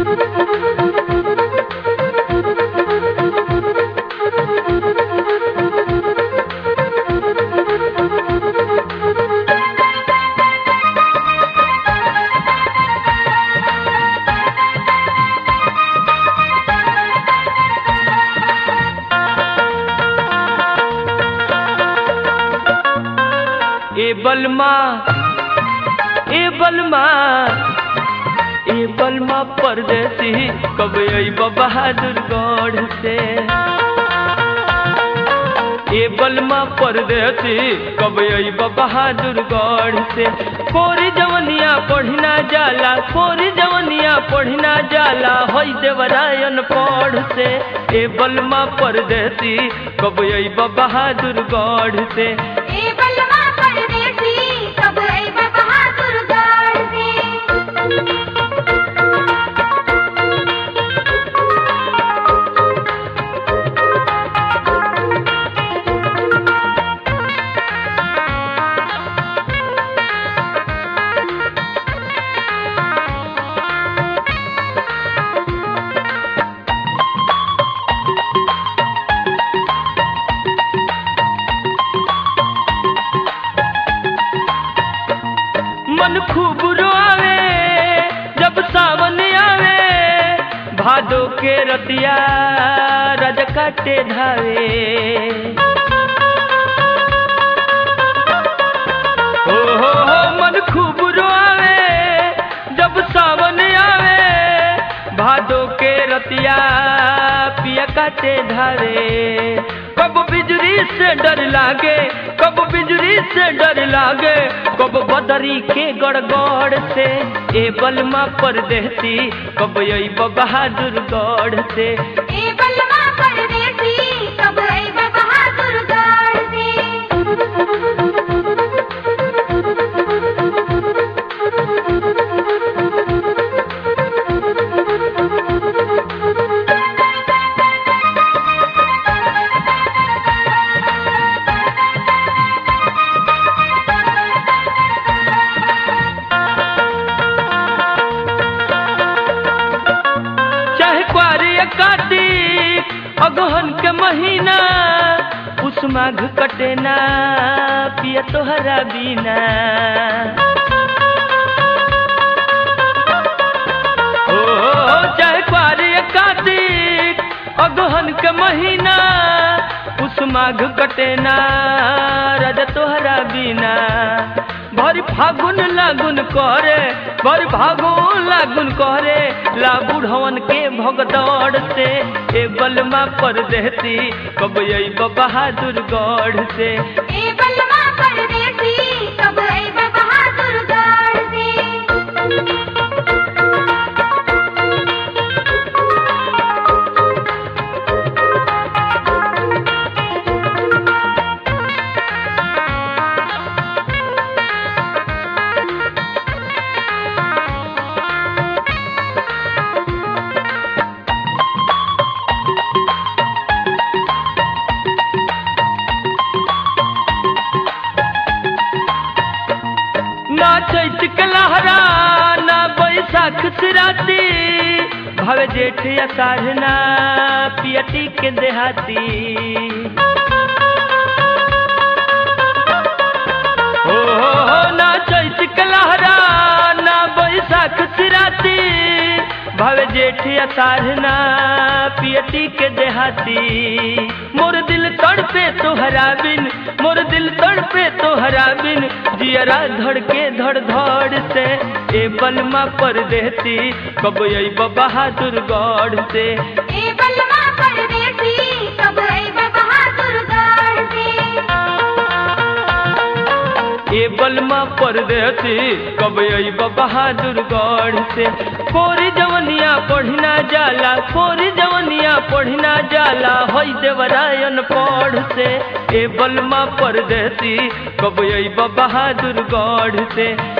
ए बलमा ए बलमा ए बलमा परदेसी कब अइब बहादुरगढ़ से ए बलमा परदेसी कब अइब बहादुरगढ़ से कोरी जवनिया पढ़िना जाला कोरी जवनिया पढ़िना जाला होई देवरायन पढ़ से ए बलमा परदेसी कब अइब बहादुरगढ़ से ए बलमा परदेसी कब अइब बहादुरगढ़ से मन खूब रोआवे जब सावन आवे भादो के रतिया रज काटे धावे हो हो हो मन खूब रोआवे जब सावन आवे भादो के रतिया पिया काटे धारे कब बिजली से डर लागे कब बिजली से डर लागे कब बदरी के गड़गड़ से ए बलमा परदेसी कब अइब बहादुर गढ़ से ए बलमा परदेसी कब अइब बहादुरगढ़ से चाहे क्वारी कार्तिक अगहन के महीना उस माघ कटे ना पिया तोहरा बिना ओ चाहे क्वारी कार्तिक अगहन के महीना उस माघ कटे ना रज तोहरा बिना भर फागुन लागुन करे भर फागुन लागुन करे ला बुढ़वन के भगदड़ से ए बलमा परदेसी कब अइब बहादुर गढ़ से ए बलमा परदेसी कब अइब बहादुरगढ़ से ना चैत के लहरा ना बैसाख सिराती भव जेठ अषाढ़ ना पियटी के देहाती हो हो हो ना चैत के लहरा ना बैसाख सिराती भव जेठ अषाढ़ ना पियटी के देहाती मोर दिल तड़पे तोहरा बिन मोर दिल तड़पे तोहरा बिन जियरा धड़ के धड़ धड़ से ए बलमा परदेसी कब अइब बहादुर गढ़ से ए बलमा परदेसी कब अइब बहादुरगढ़ से ए बलमा परदेसी कब अइब बहादुर गढ़ से कोरी जवनिया पढ़िना जाला कोरी जवनिया पढ़िना जाला होई देवरायन पढ़ से ए बलमा परदेसी कब अइब बहादुर गढ़ से